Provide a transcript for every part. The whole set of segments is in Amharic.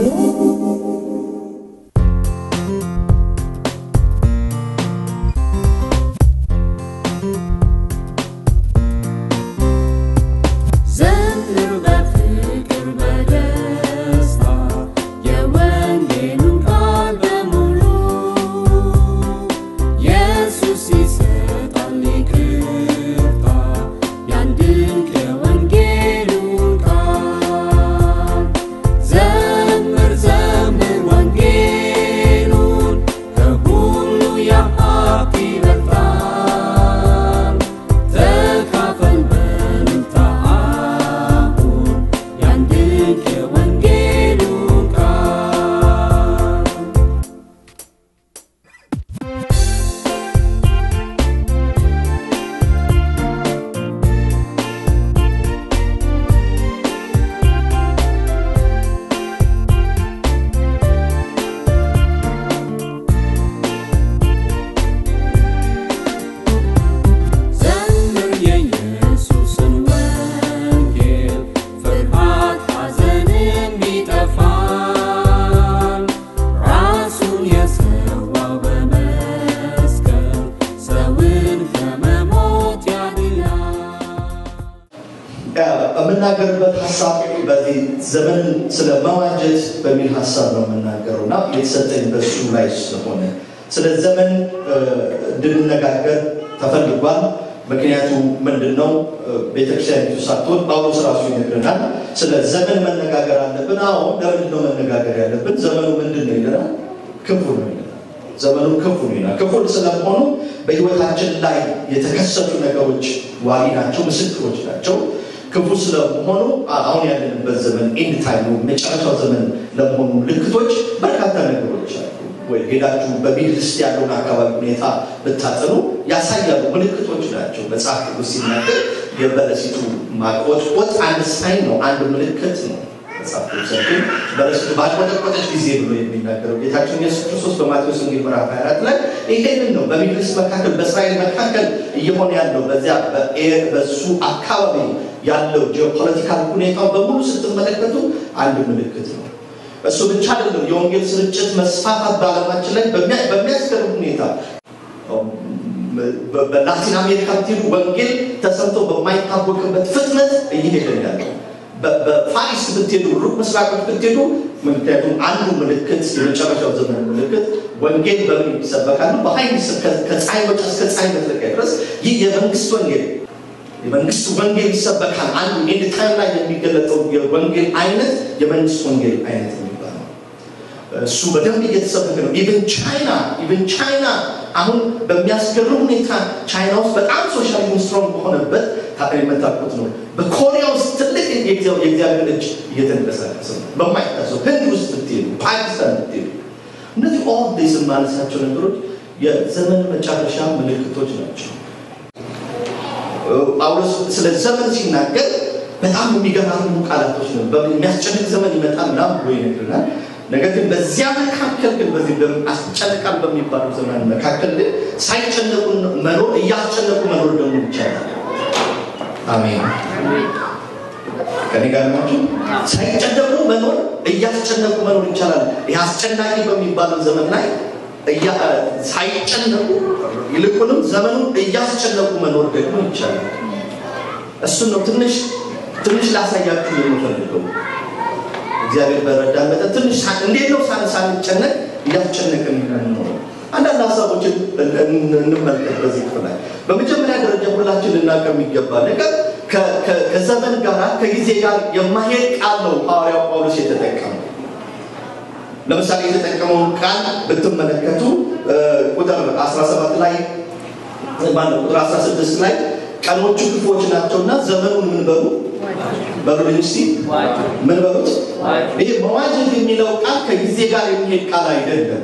ዘምር በፍቅር በደስታ የወንጌሉን ቃል በሙሉ ኢየሱስ ይሰጣል ይቅርታ ያን ድንቅ የወንጌሉን ቃል ዘምር ዘምር ወንጌሉን ከሁሉ የሀብት ይበልጣል ተካፈል በእልልታ አሁን ያን ድንቅ የወንጌሉን ቃል ዘምር የኢየሱስን ወንጌል ፍርሃት ሐዘንም ይጠፋል ራሱን የሰዋው በመስቀል ሰውን ከመሞት ያድናል የምናገርበት ሀሳብ በዚህ ዘመንን ስለ መዋጀት በሚል ሀሳብ ነው የምናገረው እና የተሰጠኝ በሱ ላይ ስለሆነ ስለ ዘመን እ፣ እንድንነጋገር ተፈልጓል። ምክንያቱ ምንድን ነው? እ፣ ቤተክርስቲያኒቱ ሳትሆን ጳውሎስ ራሱ ይነግረናል። ስለ ዘመን መነጋገር አለብን። አዎ፣ ለምንድን ነው መነጋገር ያለብን? ዘመኑ ምንድን ነው ይለናል። ክፉ ነው ይለናል። ዘመኑ ክፉ ነው ይላል። ክፉ ስለመሆኑ በህይወታችን ላይ የተከሰቱ ነገሮች ዋቢ ናቸው፣ ምስክሮች ናቸው። ክፉ ስለመሆኑ አሁን ያለንበት ዘመን ኤንድ ታይም ነው፣ መጨረሻው ዘመን ለመሆኑ ምልክቶች በርካታ ነገሮች አሉ። ወይ ሄዳችሁ በሚድል ኢስት ያለውን አካባቢ ሁኔታ ብታጠኑ ያሳያሉ፣ ምልክቶች ናቸው። መጽሐፍ ቅዱስ ሲናገር የበለሲቱ ማቆጥቆጥ አንድ ሳይን ነው፣ አንድ ምልክት ነው። መጽሐፍ ቅዱሳችን በለሲቱ ባቆጠቆጠች ጊዜ ብሎ የሚናገረው ጌታችን ኢየሱስ ክርስቶስ በማቴዎስ ወንጌል ምዕራፍ 24 ላይ ይሄንን ነው በሚድል ኢስት መካከል በእስራኤል መካከል እየሆነ ያለው በዚያ በኤ- በሱ አካባቢ ያለው ጂኦፖለቲካል ሁኔታው በሙሉ ስትመለከቱ አንድ ምልክት ነው። እሱ ብቻ አይደለም። የወንጌል ስርጭት መስፋፋት በዓለማችን ላይ በሚያ- በሚያስገርም ሁኔታ በ- በላቲን አሜሪካ ብትሄዱ ወንጌል ተሰምቶ በማይታወቅበት ፍጥነት እየሄደ ነው ያለው። በ- በፋሪስ ብትሄዱ፣ ሩቅ ምስራቆች ብትሄዱ፣ ምክንያቱም አንዱ ምልክት የመጨረሻው ዘመን ምልክት ወንጌል በምን ይሰበካሉ? በኃይል ይሰ- ከ- ከፀሐይ መውጫ እስከ ፀሐይ መጥለቂያ ድረስ ይህ የመንግስት ወንጌል የመንግስት ወንጌል ይሰበካል። አንዱ ኤንድ ታይም ላይ የሚገለጠው የወንጌል አይነት የመንግስት ወንጌል አይነት የሚባለው እሱ በደንብ እየተሰበከ ነው። ኢቨን ቻይና ኢቨን ቻይና አሁን በሚያስገርም ሁኔታ ቻይና ውስጥ በጣም ሶሻሊዝም ስትሮንግ በሆነበት ታ- የምታውቁት ነው። በኮሪያ ውስጥ ትልቅ የእግዚአብሔር የእግዚአብሔር እጅ እየተንቀሳቀሰ ነው። በማይታሰብ ህንድ ውስጥ ብትሄዱ፣ ፓኪስታን ብትሄዱ እነዚህ ኦል ዴይዝ የማነሳቸው ነገሮች የዘመን መጨረሻ ምልክቶች ናቸው። ጳውሎስ ስለ ዘመን ሲናገር በጣም የሚገራርሙ ቃላቶች ነው። በ- የሚያስጨንቅ ዘመን ይመጣል ምናምን ብሎ ይነግረናል። ነገር ግን በዚያ መካከል ግን በዚህ በም- አስጨንቃል በሚባለው ዘመን መካከል ግን ሳይጨነቁ መኖር እያስጨነቁ መኖር ደግሞ ይቻላል። አሜን። ከኔ ጋር ናችሁ? ሳይጨነቁ መኖር እያስጨነቁ መኖር ይቻላል። ይህ አስጨናቂ በሚባለው ዘመን ላይ እያ- ሳይጨነቁ ይልቁንም ዘመኑን እያስጨነቁ መኖር ደግሞ ይቻላል። እሱን ነው ትንሽ ትንሽ ላሳያችሁ የምፈልገው። እግዚአብሔር በረዳ መጠን ትንሽ ሳ- እንዴት ነው ሳን ሳንጨነቅ እያስጨነቅን ነው። አንዳንድ ሀሳቦችን እን- እን- እንመልከት በዚህ ክፍል ላይ። በመጀመሪያ ደረጃ ሁላችን ልናውቅ የሚገባ ነገር ከ- ከ- ከዘመን ጋር ከጊዜ ጋር የማሄድ ቃል ነው ሐዋርያው ጳውሎስ የተጠቀመው። ለምሳሌ የተጠቀመውን ቃል ብትመለከቱ እ፣ ቁጥር 17 ላይ ማነው ቁጥር 16 ላይ ቀኖቹ ክፉዎች ናቸውና ዘመኑን ምን በሉ በሉልኝ እስቲ ምን በሉት ይሄ መዋጀት የሚለው ቃል ከጊዜ ጋር የሚሄድ ቃል አይደለም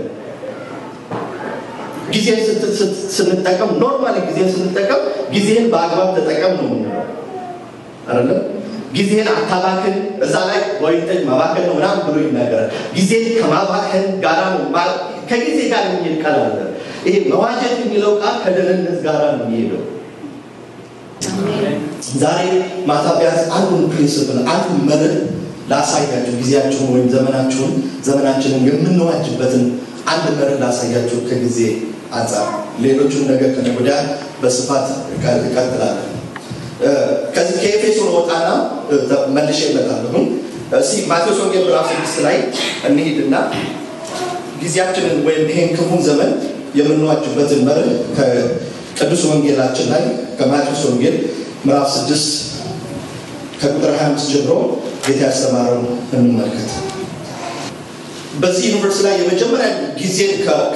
ጊዜ ስት- ስት- ስንጠቀም ኖርማሊ ጊዜ ስንጠቀም ጊዜን በአግባብ ተጠቀም ነው የምንለው አይደለም ጊዜን አታባክን እዛ ላይ ወይን ጠጅ ማባከን ነው ምናምን ብሎ ይናገራል ጊዜን ከማባከን ጋራ ነው ማ- ከጊዜ ጋር የሚሄድ ቃል አለ ይሄ መዋጀት የሚለው ቃል ከደህንነት ጋራ ነው የሚሄደው ዛሬ ማታ ቢያንስ አንዱን ፕሪንስፕል አንዱን መርህ ላሳያችሁ ጊዜያችሁን ወይም ዘመናችሁን ዘመናችንን የምንዋጅበትን አንድ መርህ ላሳያችሁ ከጊዜ አንጻር ሌሎቹን ነገር ከነገ ወዲያ በስፋት እቀጥላለሁ። ከዚህ ከኤፌሶን ወጣና መልሼ እመጣለሁ። እስኪ ማቴዎስ ወንጌል ምዕራፍ ስድስት ላይ እንሂድና ጊዜያችንን ወይም ይሄን ክፉን ዘመን የምንዋጅበትን መርህ ከቅዱስ ወንጌላችን ላይ ከማቴዎስ ወንጌል ምዕራፍ ስድስት ከቁጥር 25 ጀምሮ ጌታ ያስተማረውን እንመልከት። በዚህ ዩኒቨርሲቲ ላይ የመጀመሪያ ጊዜን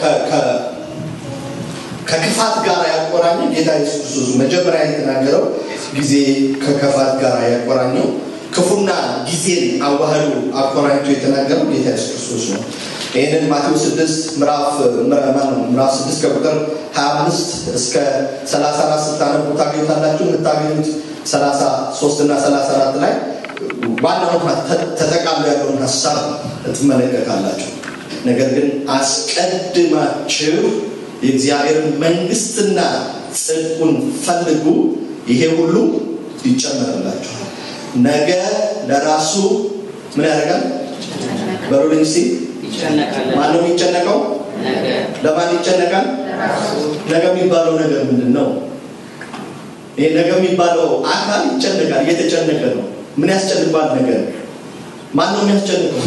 ከክፋት ጋር ያቆራኘ ጌታ ኢየሱስ ክርስቶስ መጀመሪያ የተናገረው ጊዜ ከክፋት ጋር ያቆራኘው ክፉና ጊዜን አዋህዶ አቆራኝቶ የተናገረው ጌታ ኢየሱስ ክርስቶስ ነው። ይህንን ማቴዎስ 6 ምዕራፍ ምዕራፍ 6 ከቁጥር 25 እስከ 34 ስታነቡ ታገኙታላችሁ። የምታገኙት 33 እና 34 ላይ ዋናውን ተጠቃሎ ያለውን ሀሳብ ትመለከታላችሁ። ነገር ግን አስቀድማችሁ የእግዚአብሔርን መንግስትና ጽድቁን ፈልጉ፣ ይሄ ሁሉ ይጨመርላችኋል። ነገ ለራሱ ምን ያደርጋል? በሩልኝ ሲ ማነው የሚጨነቀው? ለማን ይጨነቃል? ነገ የሚባለው ነገር ምንድን ነው? ይሄ ነገ የሚባለው አካል ይጨነቃል፣ እየተጨነቀ ነው። ምን ያስጨንቋል? ነገር ማን ነው የሚያስጨንቀው?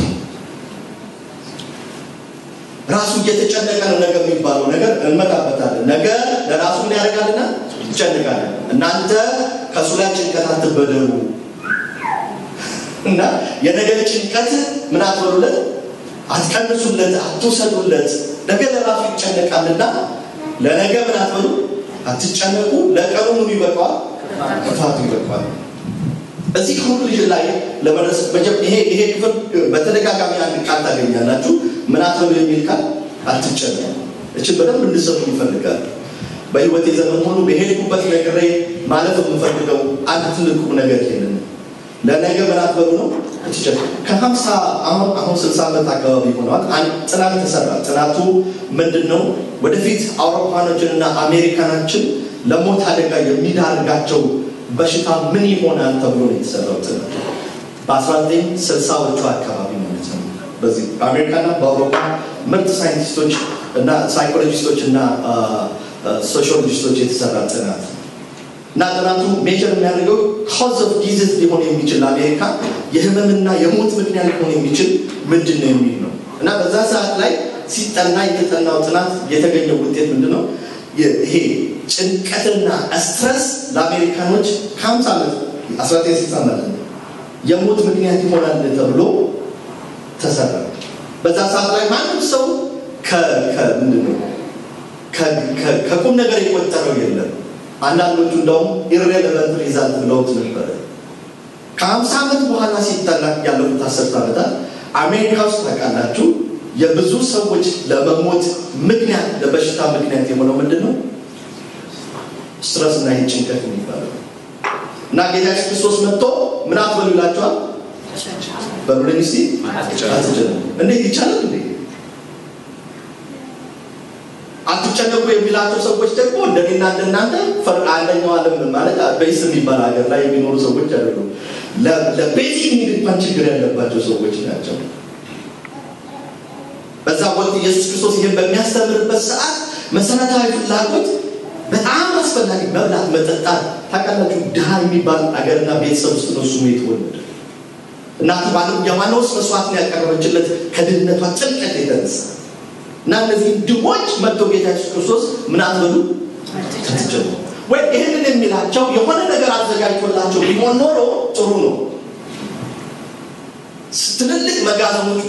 ራሱ እየተጨነቀ ነው። ነገ የሚባለው ነገር እንመጣበታለን። ነገ ለራሱ ምን ያደርጋልና ይጨነቃል። እናንተ ከእሱ ላይ ጭንቀት አትበደሩ እና የነገ ጭንቀት ምን አትበሉለት፣ አትቀንሱለት፣ አትውሰዱለት። ነገ ለራሱ ይጨነቃልና ለነገ ምን አትበሉ፣ አትጨነቁ። ለቀኑ ምኑ ይበቃዋል፣ ክፋቱ ይበቃዋል። እዚህ ኮንክሉዥን ላይ ለመድረስ ይሄ ይሄ ክፍል በተደጋጋሚ አንድ ቃል ታገኛላችሁ። ምን አትበሉ የሚል ቃል አትጨነቁ። እችን በደንብ እንድሰሙ ይፈልጋል። በህይወቴ ዘመን ሁሉ በሄድኩበት ነገር ላይ ማለት የምፈልገው አንድ ትልቅ ቁም ነገር ይሄንን ለነገ ምን አትበሉ ነው አትጨነቁ። ከሀምሳ አሁን አሁን ስልሳ ዓመት አካባቢ ሆነዋል። አንድ ጥናት ተሰራ። ጥናቱ ምንድን ነው? ወደፊት አውሮፓኖችንና አሜሪካናችን ለሞት አደጋ የሚዳርጋቸው በሽታ ምን ይሆናል ተብሎ ነው የተሰራው ጥናት በ1960ዎቹ አካባቢ ማለት ነው። በዚህ በአሜሪካና በአውሮፓ ምርጥ ሳይንቲስቶች እና ሳይኮሎጂስቶች እና ሶሺዮሎጂስቶች የተሰራ ጥናት እና ጥናቱ ሜጀር የሚያደርገው ካዝ ኦፍ ዲዚዝ ሊሆን የሚችል ለአሜሪካ የህመምና የሞት ምክንያት ሊሆን የሚችል ምንድን ነው የሚል ነው እና በዛ ሰዓት ላይ ሲጠና የተጠናው ጥናት የተገኘው ውጤት ምንድን ነው? ይሄ ጭንቀትና ስትረስ ለአሜሪካኖች ከ50 ዓመት 1960 ማለት ነው የሞት ምክንያት ይሆናል ተብሎ ተሰራ። በዛ ሰዓት ላይ ማንም ሰው ምንድን ነው ከቁም ነገር የቆጠረው የለም። አንዳንዶቹ እንደውም ኢሬሌቨንት ሪዛልት ብለውት ነበረ። ከ50 ዓመት በኋላ ሲጠና ያለፉት አስርት ዓመታት አሜሪካ ውስጥ ታውቃላችሁ የብዙ ሰዎች ለመሞት ምክንያት ለበሽታ ምክንያት የሆነው ምንድን ነው? ስትረስ እና ይህ ጭንቀት የሚባለው እና ጌታ ኢየሱስ ክርስቶስ መጥቶ ምን አትበሉ ይላቸዋል። በሉልኝ እስቲ አትጨነቁ። እንዴት ይቻላል እንዴ? አትጨነቁ የሚላቸው ሰዎች ደግሞ እንደኔና እንደናንተ አንደኛው ዓለም ማለት በይስ የሚባል ሀገር ላይ የሚኖሩ ሰዎች አይደሉም። ለቤዚክ ኒድ እንኳን ችግር ያለባቸው ሰዎች ናቸው። በዛ ወቅት ኢየሱስ ክርስቶስ ይህን በሚያስተምርበት ሰዓት መሰረታዊ ፍላጎት በጣም አስፈላጊ መብላት፣ መጠጣት ታውቃላችሁ። ድሃ የሚባል አገርና ቤተሰብ ውስጥ ነው እሱ የተወለደ። እናቱ ባለም የዋናውስ መስዋዕትን ያቀረበችለት ከድህነቷ ጥልቀት የተነሳ እና እነዚህ ድሆች መጥቶ ጌታ ኢየሱስ ክርስቶስ ምን አትበሉ ትትችሉ ወይ ይህንን የሚላቸው የሆነ ነገር አዘጋጅቶላቸው ቢሆን ኖሮ ጥሩ ነው። ትልልቅ መጋዘኖች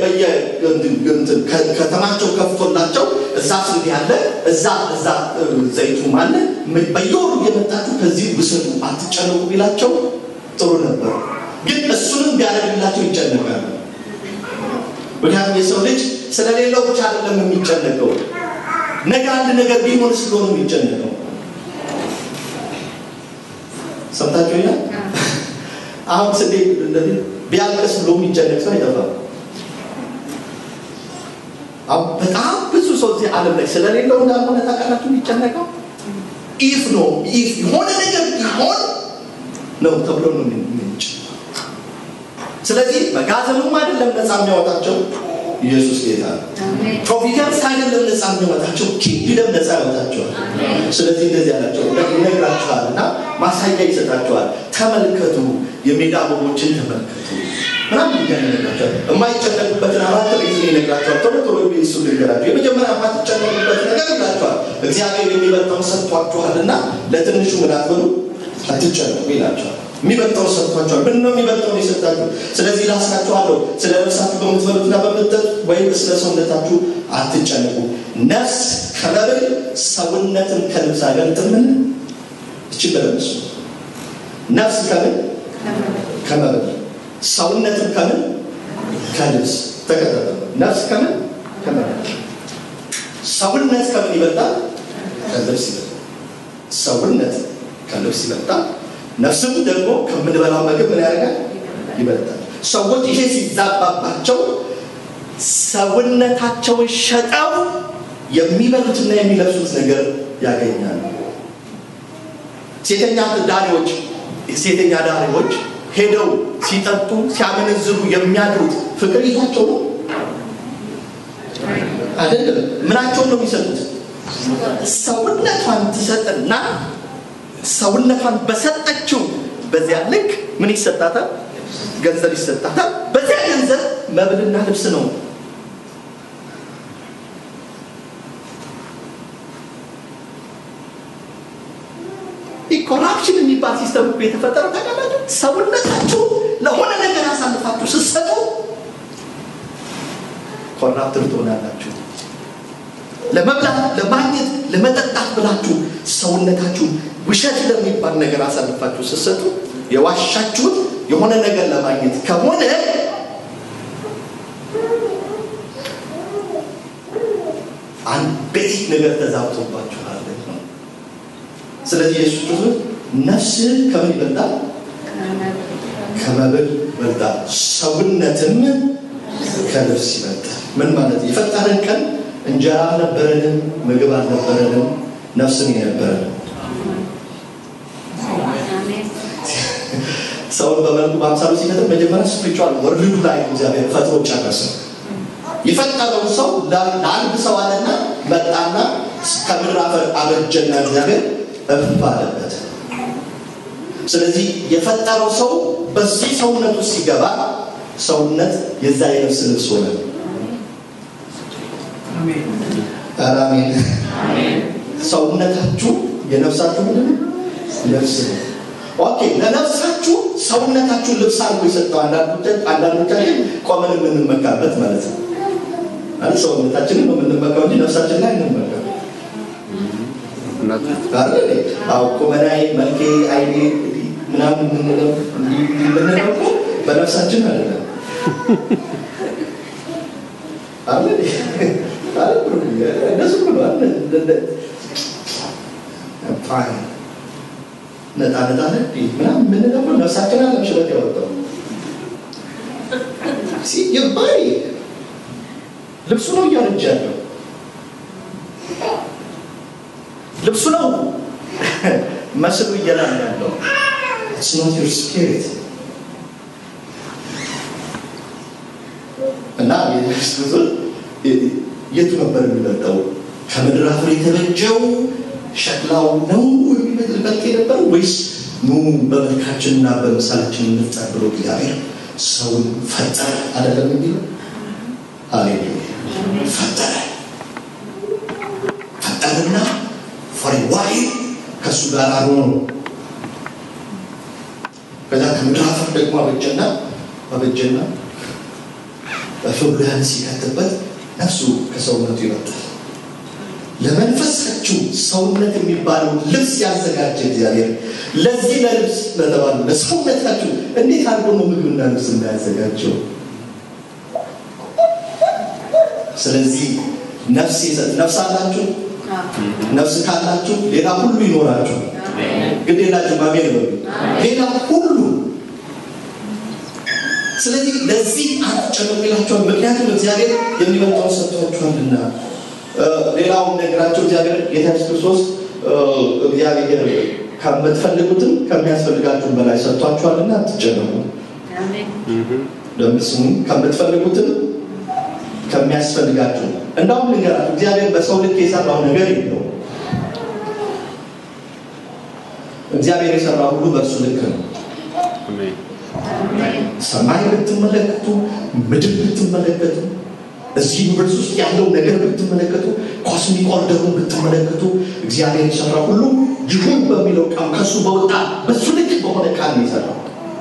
ከተማቸው ከፍቶላቸው እዛ ስንዴ ያለ እዛ እዛ ዘይቱም አለ በየወሩ እየመጣችሁ ከዚህ ውሰዱ አትጨነቁ ቢላቸው ጥሩ ነበር። ግን እሱንም ቢያደርግላቸው ይጨነቃሉ። ምክንያቱም የሰው ልጅ ስለሌለው ብቻ አይደለም የሚጨነቀው፣ ነገ አንድ ነገር ቢሆን ስለሆነ የሚጨነቀው። ሰምታችሁ ይላል። አሁን ስንዴ ቢያልቅስ ብሎ የሚጨነቅ ሰው አይጠፋም። በጣም ብዙ ሰው እዚህ ዓለም ላይ ስለሌለው እንዳልሆነ ታውቃላችሁ የሚጨነቀው ኢፍ ነው ኢፍ የሆነ ነገር ቢሆን ነው ተብሎ ነው ምንጭ ስለዚህ መጋዘኑም አይደለም ነፃ የሚያወጣቸው ኢየሱስ ጌታ ነው። ፕሮቪደንስ አይደለም ነፃ የሚያወጣቸው ኪንግደም ነፃ ያወጣቸዋል። ስለዚህ እንደዚህ ያላቸው ይነግራቸዋል እና ማሳያ ይሰጣቸዋል። ተመልከቱ፣ የሜዳ አበቦችን ተመልከቱ ምናምን እያለ ይነግራቸዋል። የማይጨነቁበትን አራት ሪዝን ይነግራቸዋል። ቶሎ ቶሎ እሱ ልንገራቸው። የመጀመሪያ የማትጨነቁበት ነገር ይላቸዋል። እግዚአብሔር የሚበልጠውን ሰጥቷችኋልና ለትንሹ ምን አትበሉ አትጨነቁ ይላቸዋል። የሚበልጠውን ሰጥቷቸዋል። ምን ነው የሚበልጠውን የሰጣችሁ? ስለዚህ ላስራችኋለሁ፣ ስለ ነፍሳችሁ በምትበሉትና በምትጠጡት ወይም ስለ ሰውነታችሁ አትጨነቁ። ነፍስ ከመብል ሰውነትን ከልብስ አይበልጥምን? እችን በደምስ ነፍስ ከምን ከመብል ሰውነትን ከምን ከልብስ ተከተለ። ነፍስ ከምን ከመብል ሰውነት ከምን ይበልጣል? ከልብስ ይበልጣል። ሰውነት ከልብስ ይበልጣል። ነፍስም ደግሞ ከምንበላው ምግብ ምን ያደርጋል? ይበልጣል። ሰዎች ይሄ ሲዛባባቸው ሰውነታቸውን ሸጠው የሚበሉትና የሚለብሱት ነገር ያገኛሉ። ሴተኛ ዳሪዎች ሴተኛ ዳሪዎች ሄደው ሲጠጡ ሲያመነዝሩ የሚያድሩት ፍቅር ይዟቸው ነው አይደለም። ምናቸውን ነው የሚሰጡት? ሰውነቷን ትሰጥና ሰውነቷን በሰጠችው በዚያ ልክ ምን ይሰጣታል? ገንዘብ ይሰጣታል። በዚያ ገንዘብ መብልና ልብስ ነው። ኮራፕሽን የሚባል ሲስተም እኮ የተፈጠረው ታውቃላችሁ? ሰውነታችሁ ለሆነ ነገር አሳልፋችሁ ስትሰጡ ኮራፕትር ትሆናላችሁ። ለመብላት፣ ለማግኘት፣ ለመጠጣት ብላችሁ ሰውነታችሁን ውሸት ለሚባል ነገር አሳልፋችሁ ስትሰጡ የዋሻችሁት የሆነ ነገር ለማግኘት ከሆነ አንድ ቤት ነገር ተዛብቶባችኋል ነው። ስለዚህ ኢየሱስ ክርስቶስ ነፍስህ ከምን ይበልጣል? ከመብል ይበልጣል፣ ሰውነትም ከልብስ ይበልጣል። ምን ማለት የፈጠረን ቀን እንጀራ አልነበረንም፣ ምግብ አልነበረንም፣ ነፍስን የነበረንም ሰውን በመልኩ በአምሳሉ ሲፈጥር መጀመሪያ ስፕሪቹዋል ወርልዱ ላይ እግዚአብሔር ፈጥሮ ጨረሰ። የፈጠረውን ሰው ለአንድ ሰው አለና መጣና ከምድር አፈር አበጀና እግዚአብሔር እፍ አለበት። ስለዚህ የፈጠረው ሰው በዚህ ሰውነት ውስጥ ሲገባ ሰውነት የዛ የነፍስ ልብስ ሆነ። ኧረ አሜን። ሰውነታችሁ የነፍሳችሁ ምንድን ነው? ልብስ ነው። ኦኬ ለነፍሳችሁ ሰውነታችሁን ልብስ አድርጎ የሰጠው አንዳንዶቻችን ቆመን የምንመካበት ማለት ነው። ማለት ሰውነታችንን ነው የምንመካው እንጂ ነፍሳችን ላይ እንመካ አዎ ቁመናዬ፣ መልኬ፣ አይኔ ምናምን የምንለው የምንለው እኮ በነፍሳችን አይደለም። አለ እነሱ ብሏል ነጣ ነጣ ምናምን የምንለው እኮ ነፍሳችን አለም ሽበት ያወጣው የባይ ልብሱ ነው እያረጀ ያለው ልብሱ ነው መስሉ እየላለ ያለው It's not your spirit. እና የኢየሱስ ክርስቶስ የቱ ነበር የሚበልጠው? ከምድር አፈር የተበጀው ሸክላው ነው የሚበልጥ የነበረው ወይስ ኑ በመልካችንና በምሳሌችን እንፍጠር ብሎ እግዚአብሔር ሰውን ፈጠረ አይደለም የሚለው? ሃሌሉያ ፈጠረ ፈጠረና ፎር ዋይ ከእሱ ጋር አኖረ ከዛ ከምድር አፈር ደግሞ አበጀና አበጀና በፍብርሃን ሲከትበት ነፍሱ ከሰውነቱ ይወጣል። ለመንፈሳችሁ ሰውነት የሚባለው ልብስ ያዘጋጀ እግዚአብሔር ለዚህ ለልብስ ለተባሉ ለሰውነታችሁ እንዴት አድርጎ ነው ምግብና ልብስ እንዳያዘጋጀው? ስለዚህ ነፍስ ይሰጥ ነፍስ አላችሁ። ነፍስ ካላችሁ ሌላ ሁሉ ይኖራችሁ። ግድ የላችሁም። አሜን በሉ። ሌላ ሁሉ ስለዚህ ለዚህ አትጨነቁ ይላቸዋል። ምክንያቱም እግዚአብሔር የሚበልጠውን ሰጥቷችኋልና። ሌላውን ነገራቸው እግዚአብሔር ጌታ ኢየሱስ ክርስቶስ እግዚአብሔር ከምትፈልጉትም ከሚያስፈልጋችሁም በላይ ሰጥቷችኋልና አትጨነቁ። ለምስሙ ከምትፈልጉትም ከሚያስፈልጋችሁ እንዳውም ልንገራችሁ እግዚአብሔር በሰው ልክ የሰራው ነገር የለው እግዚአብሔር የሰራው ሁሉ በእርሱ ልክ ነው ሰማይ ብትመለከቱ ምድር ብትመለከቱ እዚህ ዩኒቨርስ ውስጥ ያለው ነገር ብትመለከቱ ኮስሚክ ኦርደሩን ብትመለከቱ እግዚአብሔር የሰራው ሁሉ ይሁን በሚለው ቃል ከሱ በወጣ በሱ ልክ በሆነ ቃል ነው የሰራው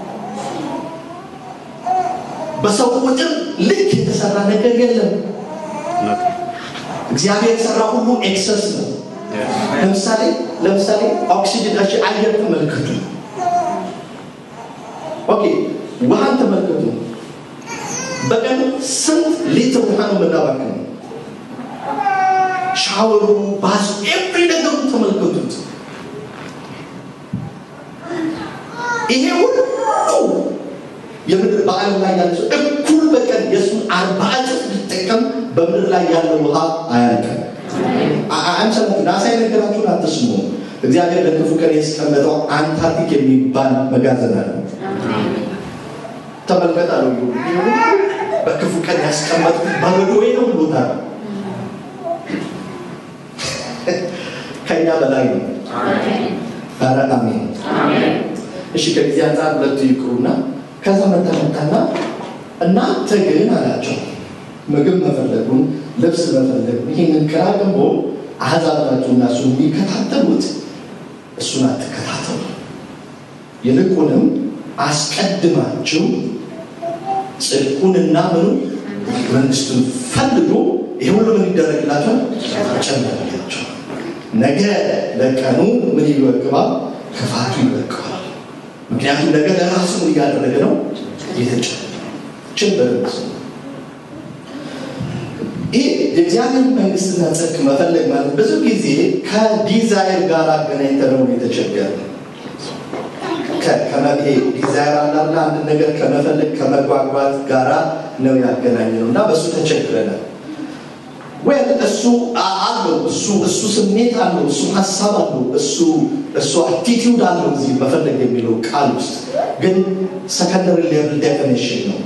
በሰው ቁጥር ልክ የተሰራ ነገር የለም እግዚአብሔር የሰራ ሁሉ ኤክሰስ ነው ለምሳሌ ለምሳሌ ኦክሲጅን እሺ አየር ተመልከቱ ኦኬ ውሃን ተመልከቱ በቀን ስንት ሊትር ውሃ ነው የምናባክነው ሻወሩ ባሱ ኤቭሪ ነገሩ ተመልከቱት ይሄ ሁሉ የምድር በዓለም ላይ ያለ ሰው እኩል በቀን የእሱን አርባ እጥፍ ቢጠቀም በምድር ላይ ያለው ውሃ አያልቅም አንሰማችሁ ናሳ የነገራችሁን አትስሙ እግዚአብሔር ለክፉ ቀን ያስቀመጠው አንታርክቲክ የሚባል መጋዘን አለ ተመልከት አለው በክፉ ቀን ያስቀመጥኩት በረዶዬ ነው ብሎታል ከኛ በላይ ነው ኧረ አሜን እሺ ከጊዜ አንጻር ሁለቱ ይቅሩና ከዛ መጣ መጣና እናንተ ግን አላቸው ምግብ መፈለጉን ልብስ መፈለጉን ይህንን ቅራቅንቦ አሕዛብ ናቸውና እሱ የሚከታተሉት እሱን አትከታተሉ ይልቁንም አስቀድማችሁ ጽድቁንና ምኑ መንግስቱን ፈልጉ ይህ ሁሉ ምን ይደረግላቸዋል ጨመርላቸው ነገ ለቀኑ ምን ይወቅባል ክፋቱ ይወቅባል ምክንያቱም ነገ ለራሱ ምን እያደረገ ነው የተጨችን በርስ ይህ የእግዚአብሔር መንግስትና ጽድቅ መፈለግ ማለት ብዙ ጊዜ ከዲዛይር ጋር አገናኝተነው የተቸገረ ዲዛይር አላለ አንድ ነገር ከመፈለግ ከመጓጓት ጋራ ነው ያገናኘ ነው እና በእሱ ተቸግረናል ወይ እሱ አለው እሱ እሱ ስሜት አለው እሱ ሀሳብ አለው እሱ እሱ አቲቲዩድ አለው እዚህ መፈለግ የሚለው ቃል ውስጥ ግን ሰከንደሪ ሌቭል ዴፊኒሽን ነው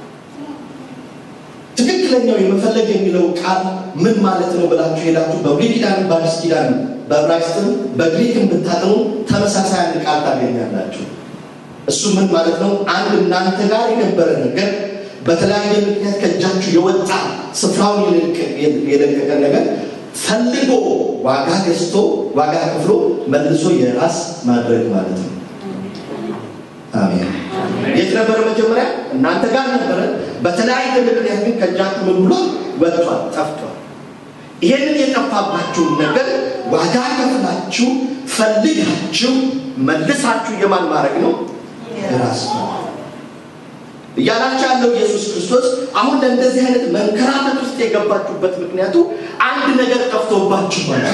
ትክክለኛው የመፈለግ የሚለው ቃል ምን ማለት ነው ብላችሁ ሄዳችሁ በብሉይ ኪዳን በአዲስ ኪዳን በዕብራይስጥም በግሪክም ብታጥኑ ተመሳሳይ አንድ ቃል ታገኛላችሁ እሱ ምን ማለት ነው አንድ እናንተ ጋር የነበረ ነገር በተለያየ ምክንያት ከእጃችሁ የወጣ ስፍራውን የለቀቀ ነገር ፈልጎ ዋጋ ገዝቶ ዋጋ ከፍሎ መልሶ የራስ ማድረግ ማለት ነው አሜን የት ነበረ መጀመሪያ እናንተ ጋር ነበረ በተለያየ ምክንያት ግን ከእጃችሁ ምን ብሎ ወጥቷል ጠፍቷል ይሄንን የጠፋባችሁን ነገር ዋጋ ከፍላችሁ ፈልጋችሁ መልሳችሁ የማን ማድረግ ነው የራስ እያላቸው ያለው ኢየሱስ ክርስቶስ አሁን ለእንደዚህ አይነት መንከራተት ውስጥ የገባችሁበት ምክንያቱ አንድ ነገር ጠፍቶባችሁ ማለት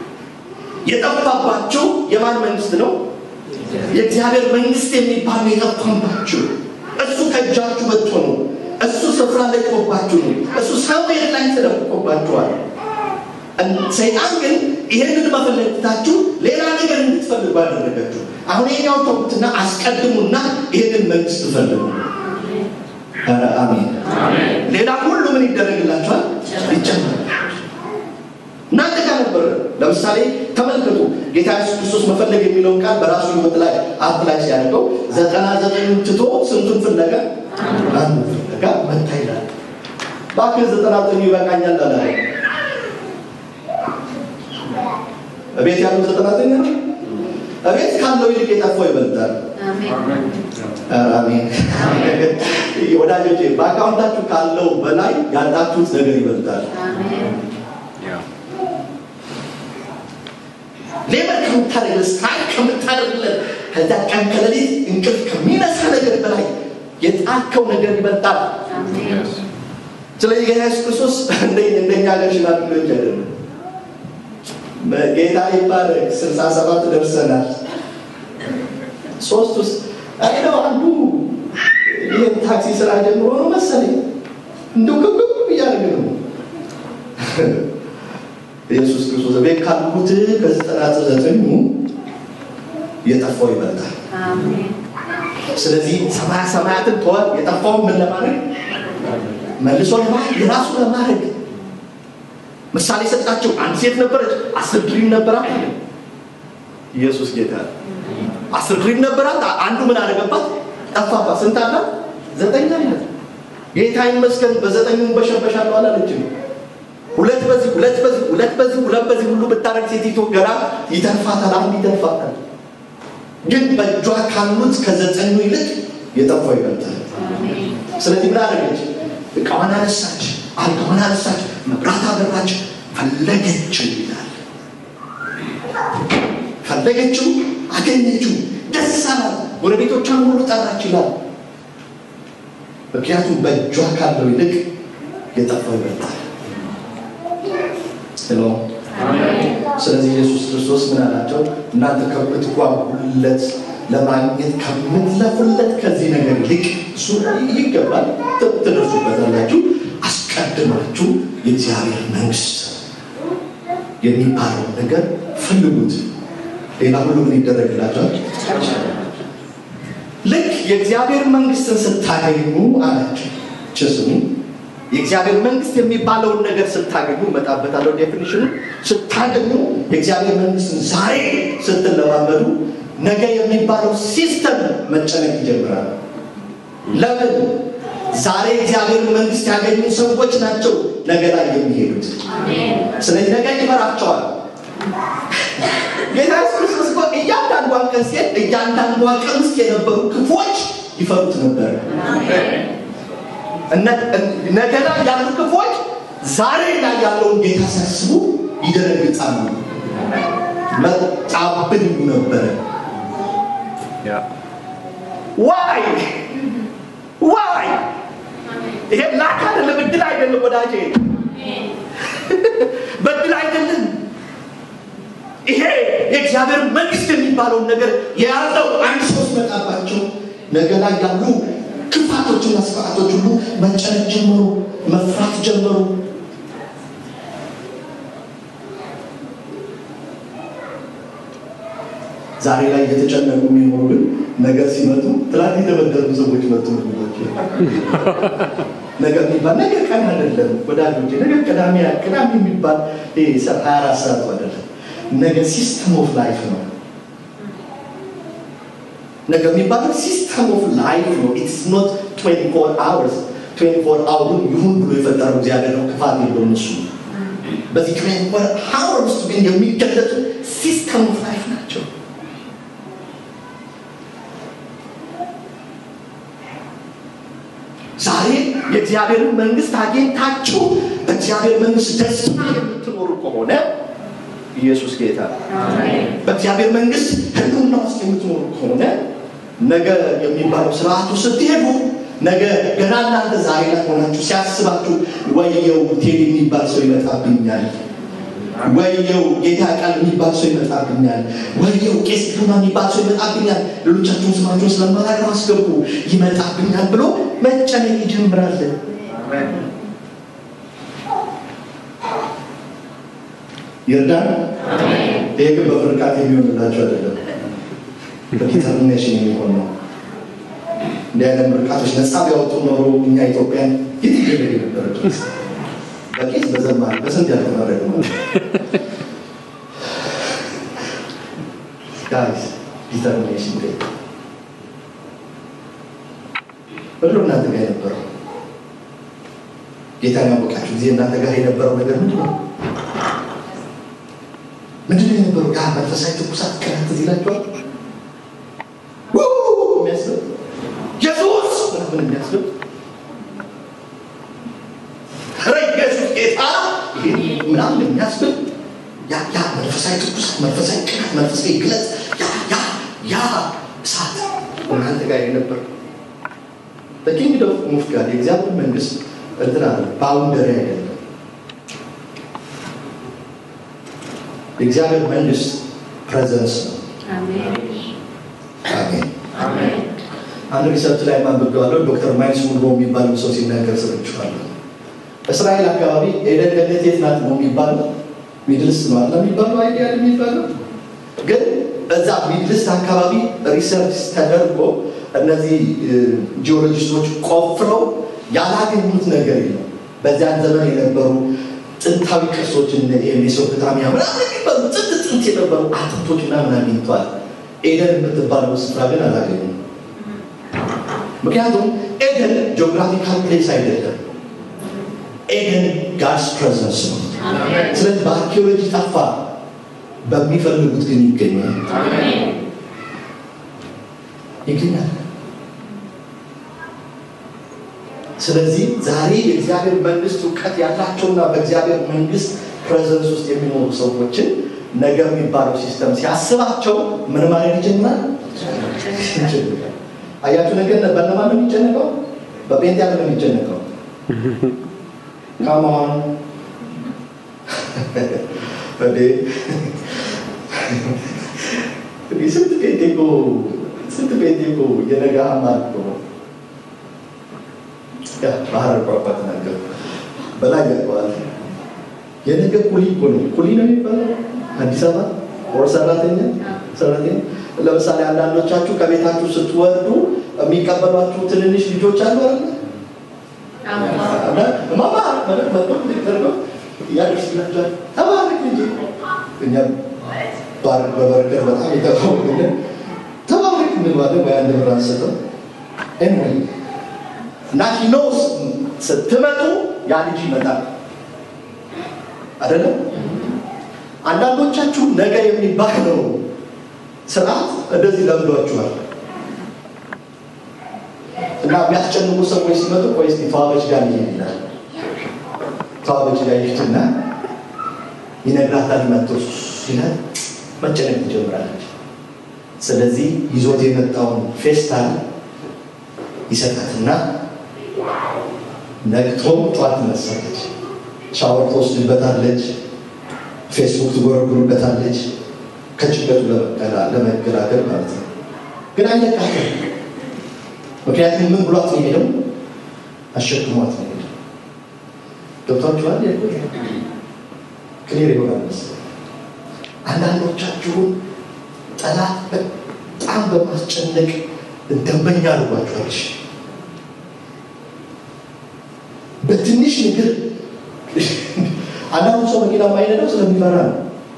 የጠፋባቸው የማን መንግስት ነው የእግዚአብሔር መንግስት የሚባል የጠፋባችሁ እሱ ከእጃችሁ ወጥቶ ነው እሱ ስፍራ ለቆባችሁ ነው እሱ ሰውየት ላይ ተደብቆባችኋል ሰይጣን ግን ይሄንን መፈለግታችሁ ሌላ ነገር እንድትፈልጉ አደረጋችሁ አሁን ይሄኛው ተውትና አስቀድሙና ይሄንን መንግስት ፈልጉ አሜን ሌላ ሁሉ ምን ይደረግላቸዋል ይጨመራል እናንተ ጋር ነበር ለምሳሌ ተመልከቱ ጌታ ኢየሱስ ክርስቶስ መፈለግ የሚለውን ቃል በራሱ ህይወት ላይ አፕላይ ሲያደርገው ዘጠና ዘጠኙን ትቶ ስንቱን ፍለጋ አንዱ ፍለጋ መታ ይላል ባክህ ዘጠና ዘጠኙ ይበቃኛል አላለ እቤት ያሉት ዘጠና ዘጠኝ ነው እቤት ካለው ይልቅ የጠፋው ይበልጣል አሜን ወዳጆቼ በአካውንታችሁ ካለው በላይ ያላችሁት ነገር ይበልጣል ሌበር ከምታደርግለት ስትራይክ ከምታደርግለት ከዛ ቀን ከሌሊት እንቅልፍ ከሚነሳ ነገር በላይ የጣልከው ነገር ይበልጣል ስለዚህ ጌታ ኢየሱስ ክርስቶስ እንደኛ ሀገር ሽማግሌዎች አይደለም ጌታ ይባረክ ስልሳ ሰባት ደርሰናል ሶስት ውስጥ አይነው አንዱ ይህን ታክሲ ስራ ጀምሮ ነው መሰለኝ እንደው ክብክብ እያደረገ ነው ኢየሱስ ክርስቶስ ቤት ካሉት ከዘጠና ዘጠኙ የጠፋው ይበልጣል ስለዚህ ሰማያ ሰማያትን ተወ። የጠፋውን ምን ለማድረግ መልሶ ለማድረግ የራሱ ለማድረግ ምሳሌ ሰጣቸው። አንድ ሴት ነበረች፣ አስር ድሪም ነበራት። ኢየሱስ ጌታ ነው። አስር ድሪም ነበራት። አንዱ ምን አደረገባት? ጠፋባት። ስንት አላት? ዘጠኝ አላት። ጌታ ይመስገን በዘጠኙ በሸበሻለሁ አላለችም። ሁለት በዚህ ሁለት በዚህ ሁለት በዚህ ሁለት በዚህ ሁሉ ብታረግ ሴቲቱ ገና ይተርፋታል፣ አንድ ይተርፋታል። ግን በእጇ ካሉት ከዘጠኙ ይልቅ የጠፋው ይበልጣል። ስለዚህ ምን አደረገች? እቃዋን አነሳች፣ አልጋዋን አነሳች፣ መብራት አበራች፣ ፈለገችው ይላል። ፈለገችው፣ አገኘችው፣ ደስ አላት። ጎረቤቶቿን ሁሉ ጠራች ይላል። ምክንያቱም በእጇ ካለው ይልቅ የጠፋው ይበልጣል። ሄሎ ስለዚህ ኢየሱስ ክርስቶስ ምን አላቸው? እናንተ ከምትጓጉለት ለማግኘት ከምትለፉለት ከዚህ ነገር ይልቅ እሱ ይገባል፣ ትደርሱበታላችሁ። አስቀድማችሁ የእግዚአብሔር መንግስት የሚባለው ነገር ፈልጉት፣ ሌላ ሁሉ ምን ይደረግላቸዋል? ልክ የእግዚአብሔር መንግስትን ስታገኙ አላቸው ችስሙ የእግዚአብሔር መንግስት የሚባለውን ነገር ስታገኙ እመጣበታለሁ ዴፊኒሽኑ ስታገኙ የእግዚአብሔር መንግስትን ዛሬ ስትለማመዱ ነገ የሚባለው ሲስተም መጨነቅ ይጀምራል ለምን ዛሬ እግዚአብሔር መንግስት ያገኙ ሰዎች ናቸው ነገ ላይ የሚሄዱት ስለዚህ ነገ ይመራቸዋል ጌታ ኢየሱስ ክርስቶስ እኮ እያንዳንዷን ቀን ሲሄድ እያንዳንዷ ቀን ውስጥ የነበሩ ክፎች ይፈሩት ነበር ነገ ላይ ያሉ ክፎች ዛሬ ላይ ያለውን ጌታ ሲያስቡ ይደነግጣሉ። መጣብን ይሉ ነበረ። ዋይ ዋይ! ይሄ ላክ አይደለም፣ እድል አይደለም ወዳጄ፣ በእድል አይደለም። ይሄ የእግዚአብሔር መንግስት የሚባለውን ነገር የያዘው አንድ ሰው ሲመጣባቸው ነገ ላይ ያሉ ክፋቶችና ስርዓቶች ሁሉ መጨነቅ ጀመሩ፣ መፍራት ጀመሩ። ዛሬ ላይ እየተጨነቁ የሚኖሩ ግን ነገር ሲመጡ ትላንት የተበደሉ ሰዎች መጡ። ነገር የሚባል ነገ ቀን አይደለም ወዳጆቼ፣ ነገ ቅዳሜ ቅዳሜ የሚባል ሀያ አራት ሰዓቱ አይደለም። ነገ ሲስተም ኦፍ ላይፍ ነው። ነገ የሚባለው ሲስተም ኦፍ ላይፍ ነው። ኢትስ ኖት 24 አወርስ 24 አወሩን ይሁን ብሎ የፈጠረው እግዚአብሔር ነው። ክፋት የለውም እሱ። በዚህ 24 አወር ውስጥ ግን የሚገለጡ ሲስተም ኦፍ ላይፍ ናቸው። ዛሬ የእግዚአብሔርን መንግስት አግኝታችሁ በእግዚአብሔር መንግስት ደስታ የምትኖሩ ከሆነ ኢየሱስ ጌታ በእግዚአብሔር መንግስት ህልውና ውስጥ የምትኖሩ ከሆነ ነገ የሚባለው ስርዓቱ ስትሄዱ ነገ ገና እናንተ ዛሬ ላይ ሆናችሁ ሲያስባችሁ ወየው ቴሌ የሚባል ሰው ይመጣብኛል፣ ወየው ጌታ ቃል የሚባል ሰው ይመጣብኛል፣ ወየው ቄስ ግርማ የሚባል ሰው ይመጣብኛል፣ ሌሎቻችሁን ስማችሁን ስለማላገር አስገቡ ይመጣብኛል ብሎ መጨነቅ ይጀምራል። ይርዳን። ይሄ ግን በፍርቃት የሚሆንላቸው አይደለም፣ በዲተርሚኔሽን የሚሆን ነው። እንዲህ አይነት ምርቃቶች ነፃ ቢያወጡ ኖሮ እኛ ኢትዮጵያን የት ይገለግ ነበረ? በቄስ በዘማሪ በስንት ያልተመረቅ ነው። ጋይስ ዲተርሚኔሽን ዴ ምንድን ነው እናንተ ጋር የነበረው? ጌታን ያወቃችሁ ጊዜ እናንተ ጋር የነበረው ነገር ምንድን ነው? ምንድን ነው የነበረው? ያ መንፈሳዊ ትኩሳት ቀናት ትዝ ይላችኋል? የሚያስብል ኢየሱስ ምናምን የሚያስብል ኧረ ኢየሱስ ጌታ ምናምን የሚያስብል ያ ያ መንፈሳዊ ትኩሳት፣ መንፈሳዊ ቅናት፣ መንፈሳዊ ግለት ያ ያ ያ እሳት እናንተ ጋር የነበረው በኪንግዶም ኦፍ ጋድ የእግዚአብሔር መንግስት እንትን አለ ባውንደሪ አይደለም። የእግዚአብሔር መንግስት ፕሬዘንስ ነው። አሜን። አንድ ሪሰርች ላይ ማንበቢዋለሁ። ዶክተር ማይልስ ሙንሮ የሚባለው ሰው ሲናገር ሰምቼዋለሁ። እስራኤል አካባቢ ኤደን ገነት የት ናት ነው የሚባለው? ሚድልስት ነው አለ የሚባለው አይዲያ የሚባለው ግን በዛ ሚድልስት አካባቢ ሪሰርች ተደርጎ እነዚህ ጂኦሎጂስቶች ቆፍረው ያላገኙት ነገር የለም። በዚያን ዘመን የነበሩ ጥንታዊ ቅርሶች እነ ሜሶፖታሚያ ምናምን የሚባሉ ጥንት ጥንት የነበሩ አጥንቶች ምናምን አግኝተዋል። ኤደን የምትባለው ስፍራ ግን አላገኙም። ምክንያቱም ኤደን ጂኦግራፊካል ፕሌስ አይደለም። ኤደን ጋድስ ፕሬዘንስ ነው። ስለዚህ በአርኪኦሎጂ ጠፋ፣ በሚፈልጉት ግን ይገኛል ይገኛል። ስለዚህ ዛሬ የእግዚአብሔር መንግስት እውቀት ያላቸውና በእግዚአብሔር መንግስት ፕሬዘንስ ውስጥ የሚኖሩ ሰዎችን ነገር የሚባለው ሲስተም ሲያስባቸው ምን ማለት ይጀምራል? አያችሁ ነገር በነማን ነው የሚጨነቀው? በጴንጤ ያለ ነው የሚጨነቀው። ካማን ስንት ጴንጤ እኮ ስንት ጴንጤ እኮ የነገ ሀማር እኮ ነው ባህር ቋንቋ ተናገሩ በላይ ያውቀዋል። የነገ ኩሊ እኮ ነው። ኩሊ ነው የሚባለው አዲስ አበባ ወር ሰራተኛ ሰራተኛ። ለምሳሌ አንዳንዶቻችሁ ከቤታችሁ ስትወርዱ የሚቀበሏችሁ ትንንሽ ልጆች አሉ አይደለ? ማማ ማለት መጥቶ ተደርገው ያደርስላችኋል። ተባረክ እንጂ እኛ ባር በበረከት በጣም የተባወቅን ተባረክ እንባለን ወይ አንድ ብር አንሰጥም ኤንወይ እና ሂኖስ ስትመጡ ያ ልጅ ይመጣል አይደለም። አንዳንዶቻችሁ ነገ የሚባለው ስርዓት እንደዚህ ለምዷችኋል እና የሚያስጨንቁ ሰዎች ሲመጡ ቆይ እስኪ ተዋበች ጋር ይሄድ ይላል። ተዋበች ጋር ይፍትና ይነግራታል። መጥቶ ይላል መጨነቅ ትጀምራለች። ስለዚህ ይዞት የመጣውን ፌስታል ይሰጣትና ነግቶም ጠዋት ትነሳለች። ሻወር ትወስድበታለች። ፌስቡክ ትጎረጉርበታለች። ከጭንቀቱ ለመገላገል ማለት ነው። ግን አይለቃትም። ምክንያቱም ምን ብሏት ነው የሄደው? አሸክሟት ነው የሄደው። ገብቷችኋል? ክሊር ይሆናል መሰለኝ። አንዳንዶቻችሁን ጠላት በጣም በማስጨነቅ ደንበኛ አድርጓችኋል። በትንሽ ነገር አንዳንዱ ሰው መኪና የማይነዳው ስለሚፈራ ነው።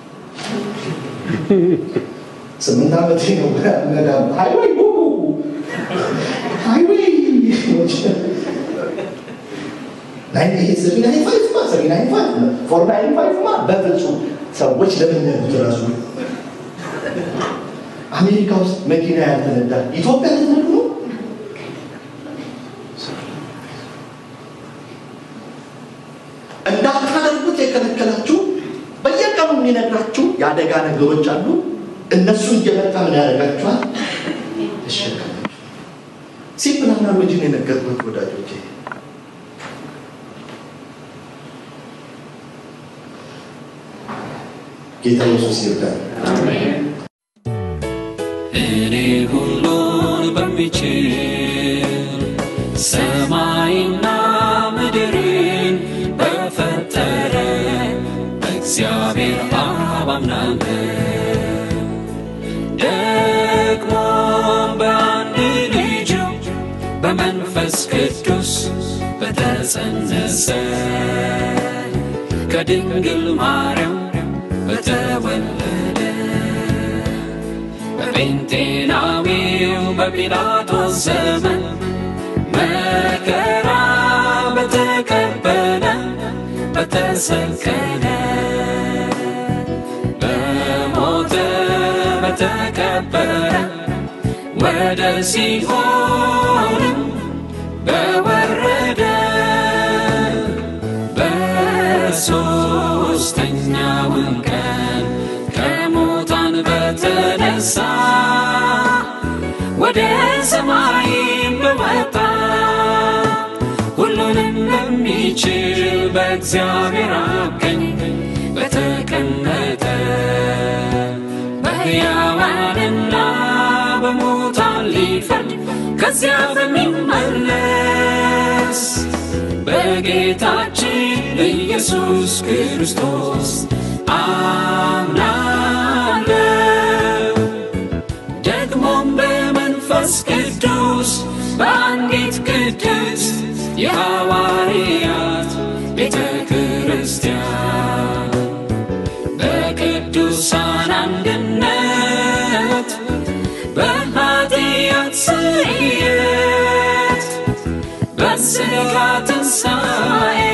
ስምንት ዓመት ነው ነዳ ሃይዌይ ሃይዌይ በፍጹም ሰዎች ለምነዱት ራሱ አሜሪካ ውስጥ መኪና ያልተነዳ ኢትዮጵያ ልትነዱ ነው። እንዳታደርጉት የከለከላችሁ በየቀኑ የሚነግራችሁ የአደጋ ነገሮች አሉ። እነሱ እየመጣ ምን ያደርጋችኋል? ተሸከማችሁ። ሲምፕል አናሎጂ ነው የነገርኩት ወዳጆቼ። ጌታ ኢየሱስ ይርዳል። እኔ ሁሉን በሚችል ሰማይና ምድርን በፈጠረ በእግዚአብሔር አብ አምናለሁ። ደግሞም በአንድ ልጁ በመንፈስ ቅዱስ በተጸነሰ ከድንግል ማርያም በተወለደ በጴንጤናዊው በጲላጦስ ዘመን መከራ በተቀበለ በተሰቀለ በሞተ በተቀበረ ወደ ሲኦልም በወረደ በሦስተኛውም ቀን ከሙታን በተነሳ ወደ ሰማይም በወጣ ሁሉንም በሚችል በእግዚአብሔር አብ ቀኝ በተቀመጠ በሕያዋንና በሙታን ሊፈርድ ከዚያ በሚመለስ በጌታችን በኢየሱስ ክርስቶስ አምናለሁ። ደግሞም በመንፈስ ቅዱስ ኢየሱስ በአንዲት ቅድስት የሐዋርያት ቤተ ክርስቲያን በቅዱሳን አንድነት በኃጢአት ስርየት በሥጋ ትንሣኤ